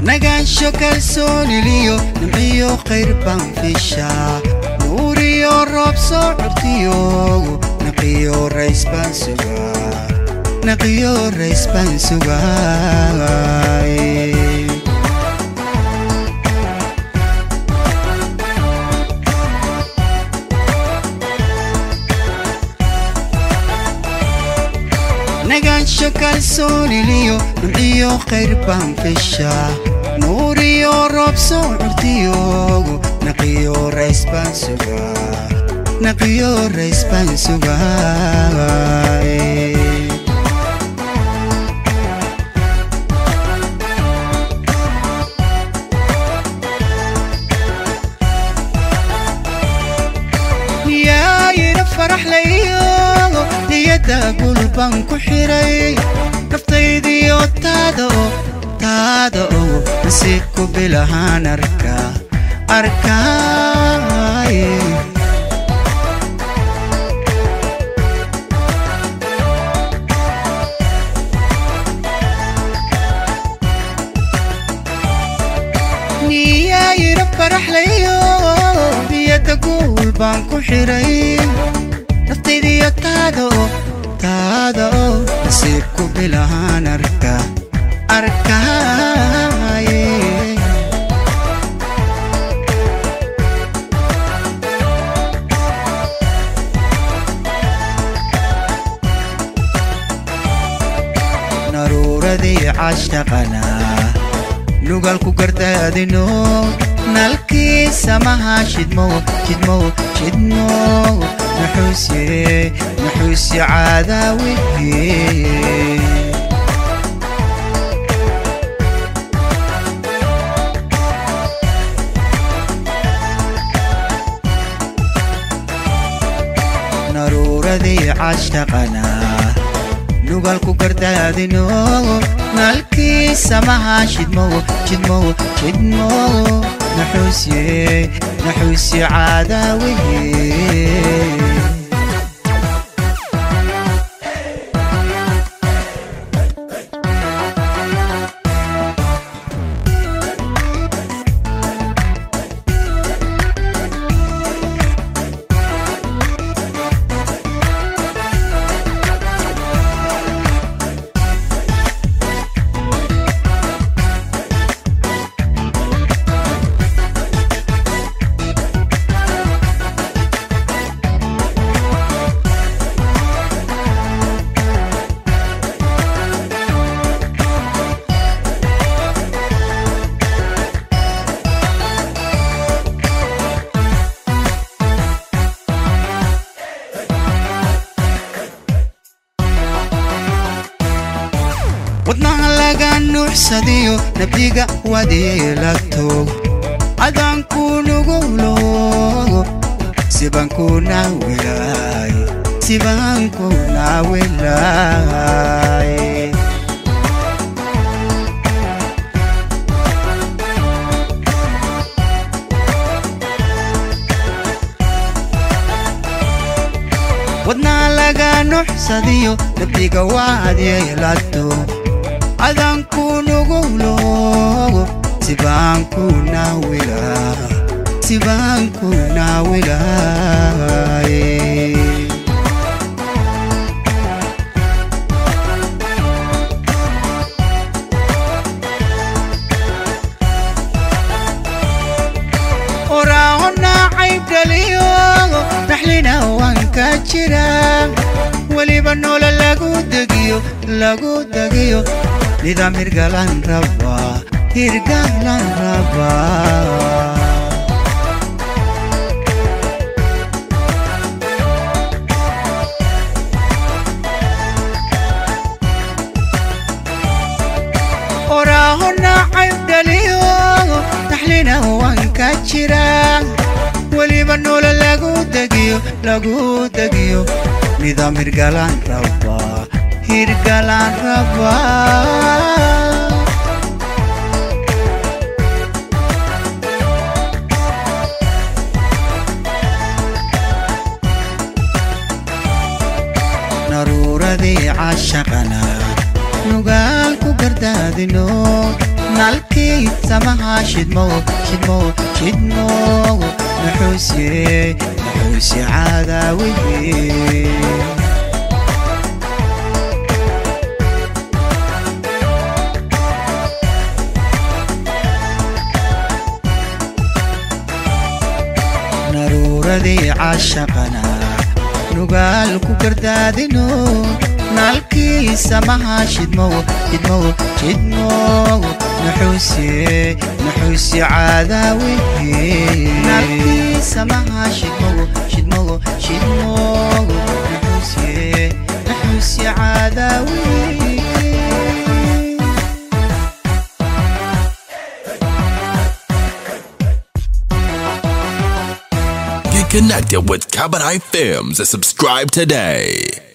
nagaansho kalsooniliyo nimciyo khayr baan fishaa nuuriyo roob soo curtiyogu naqiyo rays baan sugaa naqiyo rays baan sugaay nagaansho kalsooniliyo nimciyo khayr baan fishaa nuuriyo roob soo curtiyogu naqiyo rays baan sugaa naqiyo rays baan sugaay yaayina faraxlayo niyadda gul baan ku xiray naftaydiyo taada oo taada oo nasiibku bilahaan arka arkaay niyaayina faraxlayo niyadda gul baan ku xiray naftaydiyo taada oo taada oo nasiibku bilahaan arka arkaaye naruuradii cashtaqana nugalku gardaadino nalkii samaha shidmo shidmo shidmo naxuusye naxuusye caadaawiye naruuradii cashtaqana nugalku gardaadino nalkii samaha shidmo shidmo shidmo naxuusye naxuusye caadaawiye wadnaha laga nuuxsadiyo nabdiga wadeelagto adaanku nuguloogo sibanku naawelaay sibanku naawelaay wadnaha laga nuuxsadiyo nabdiga wadeelagto adanku nuguloogo sibaanku naawila sibaanku naawilaaye oraaho naacayb dhaliyo naxlina waan ka jira weliba noola lagu degiyo lagu degiyo nidaam hirgalan rabaa hirgalan rabaa oraaho naacayb dhaliyo naxlina waan ka jira weliba noola lagu degiyo lagu degiyo nidaam hirgalan rabaa hirgalan rabaa naruuradii cashaqana nugaalku gardaadino nalkii samaha shidmow shidmow shidmow nuxuuse nuxuuse caadaawiye naruuradii caashaqana nugaal ku gardaadino naalkii samaha shidmow shidmow shidmow nuxuuse nuxuuse caadaawiye naalkii samaha shidmow shidmow shidmow nuxuuse nuxuuse caadaawiye Get connected with Cabaret Films and subscribe today.